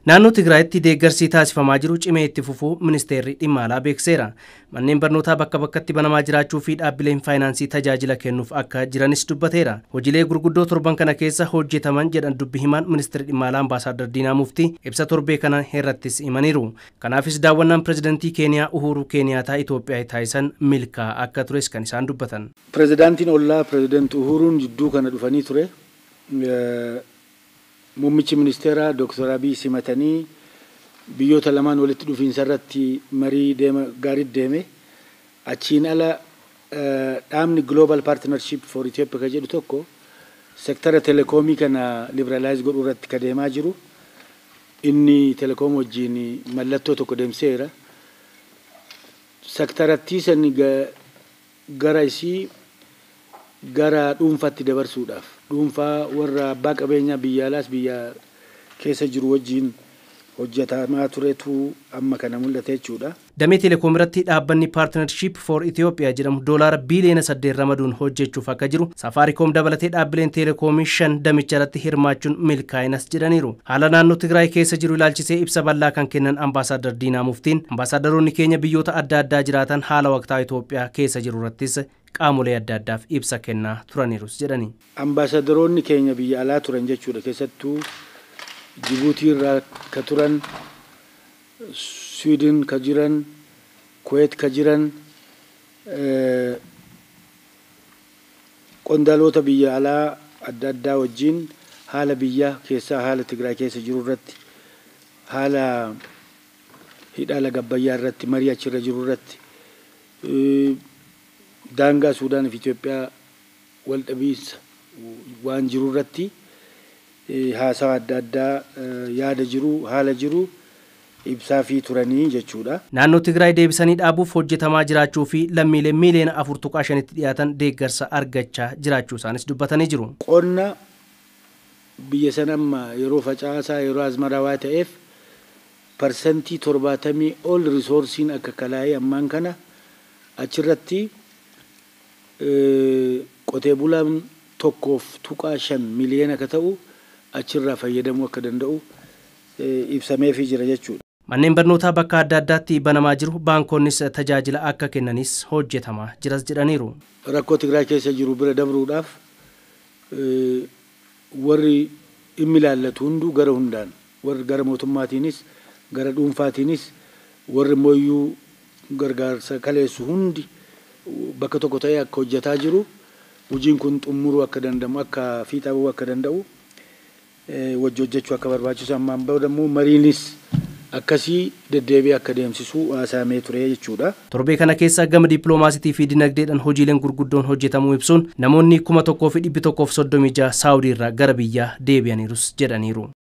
Naannoo Tigraayitti deeggarsi taasifamaa jiru cimee itti fufuu ministeerri dhimma alaa beekseera. Manneen barnootaa bakka bakkatti banamaa jiraachuu fi dhaabbileen faayinaansii tajaajila kennuuf akka jiranis dubbateera. Hojiilee gurguddoo torban kana keessa hojjetaman jedhan dubbi himaan ministeerri dhimma alaa ambaasaaddar Diinaa Muftii ibsa torbee kana irrattis himaniiru. Kanaafis daawwannaan pirezidantii Keeniyaa Uhuru Keeniyaataa Itoophiyaa taasisan milkaa'aa akka tures kan isaan dubbatan. Pirezidaantiin ollaa pirezidantii Uhuruun jidduu kana dhufanii ture. Muummichi ministeeraa Dooktar Abiy simatanii biyyoota lamaan walitti dhufiinsa irratti marii deema gaariitti deeme. Achiin ala dhaabni Global Partnership for Ethiopia kan jedhu tokko sektara telekoomii kana liberalaayiz godhuu irratti ka deemaa jiru. Inni telekoom wajjin mallattoo tokko deemseera. Sektarattii sani gara isii gara dhuunfaatti dabarsuudhaaf dhuunfaa warra abbaa qabeenyaa biyya alaas biyya keessa jiru wajjin hojjetamaa turetu amma kana mul'ate jechuudha. Damee Telekoom irratti dhaabbanni Partnership for Ethiopia jedhamu doolaara biiliyoona saddeet ramaduun hojjechuuf akka jiru Safaariikoom dabalatee dhaabbileen Telekoomii shan damicha irratti hirmaachuun milkaa'inas jedhaniiru. Haala naannoo Tigraay keessa jiru ilaalchisee ibsa bal'aa kan kennan ambaasaaddar Diinaa Muftiin ambaasaaddoroonni keenya biyyoota adda addaa jiraatan haala waqtaa Itoophiyaa keessa jiru irrattis qaamolee adda addaaf ibsa kennaa turaniirus jedhani. Ambaasaaddoroonni keenya biyya alaa turan jechuudha keessattuu Jibuutii irraa ka turan Sweden ka jiran Kuwait ka jiran qondaalota biyya alaa adda addaa wajjin haala biyya keessaa haala Tigraay keessa jiru irratti haala hidha laga Abbayyaa irratti marii achirra jiru irratti daangaa Suudaan fi Itoophiyaa wal dhabiinsa waan jiru irratti haasawa adda addaa yaada jiru haala jiru ibsaa fi turanii jechuudha. Naannoo Tigraay deebisanii dhaabuuf hojjetamaa jiraachuu fi lammiilee miiliyoona afur tuqaa shanitti dhiyaatan deeggarsa argachaa jiraachuu isaanis dubbatanii jiru. Qonna biyya sana amma yeroo facaasaa yeroo azmaraa waa ta'eef parsantii torbaatamii ol risoorsiin akka kalaa'ee ammaan kana achirratti qotee bulaan tokkoof tuqaa shan miliyoona akka ta'u achirraa fayyadamuu akka danda'u ibsameefii jira jechuudha. Manneen barnootaa bakka adda addaatti banamaa jiru baankonnis tajaajila akka kennanis hojjetamaa jiras jedhaniiru. Rakkoo Tigraay keessa jiru bira dabruudhaaf warri dhimmi ilaallatu hunduu gara hundaan warri gara mootummaatiinis gara dhuunfaatiinis warri mooyyuu gargaarsa kaleessu hundi bakka tokko ta'ee akka hojjetaa jiru hojiin kun xumuruu akka danda'u akka fiixaa bahuu akka danda'u wajji hojjechuu akka barbaachisu ammaan booda immoo mariinis akkasii deddeebi'ee akka deemsisu haasaamee ture jechuudha. Torbee kana keessa gama dippiloomaasiitii fi dinagdeedhaan hojiileen gurguddoon hojjetamuu ibsuun namoonni kuma tokkoo fi dhibbi tokkoof soddomii jaha saawudii irraa gara biyyaa deebi'aniirus jedhaniiru.